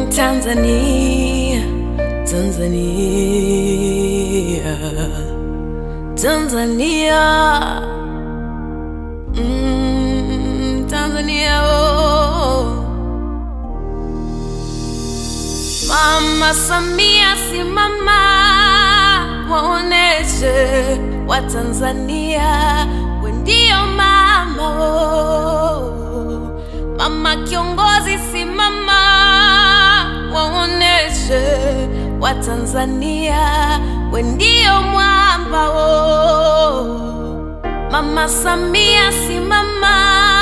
Tanzania, Tanzania, Tanzania, mm, Tanzania, oh. Mama Samia, simama, waoneshe Watanzania we ndio mama oh. Mama kiongozi, simama, waoneshe Watanzania we ndio mwamba oh. Mama Samia, simama,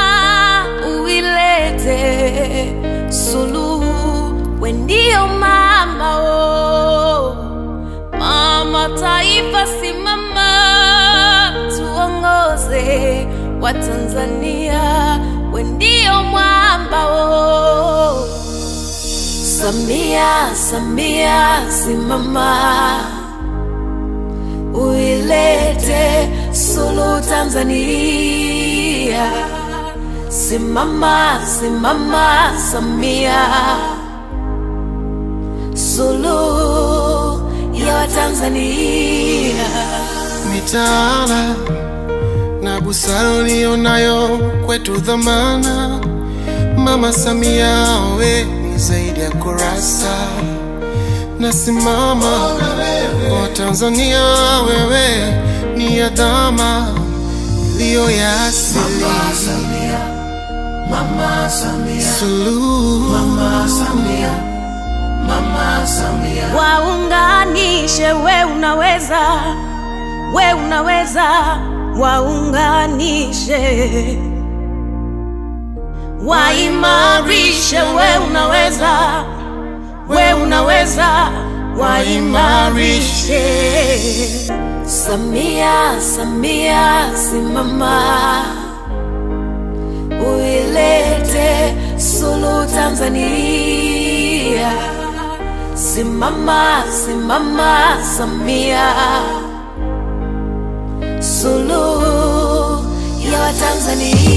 uilete suluhu, we ndio mama oh. Mama taifa, simama, tuongoze Watanzania, we ndio mwamba oh. Samia, Samia, simama, uilete suluhu Tanzania. Simama, simama, Samia, suluhu ya Watanzania. mitaala na busara ulionayo kwetu dhamana. Mama Samia, we ni zaidi ya kurasa, nasimama kwa Tanzania, wewe ni adhama iliyo ya asili. Suluhu Waunganishe, we unaweza, we unaweza, waunganishe, waimarishe, we unaweza, we unaweza, waimarishe. Samia, Samia, simama, uilete suluhu Tanzania. Simama, simama, Samia, suluhu ya Watanzania.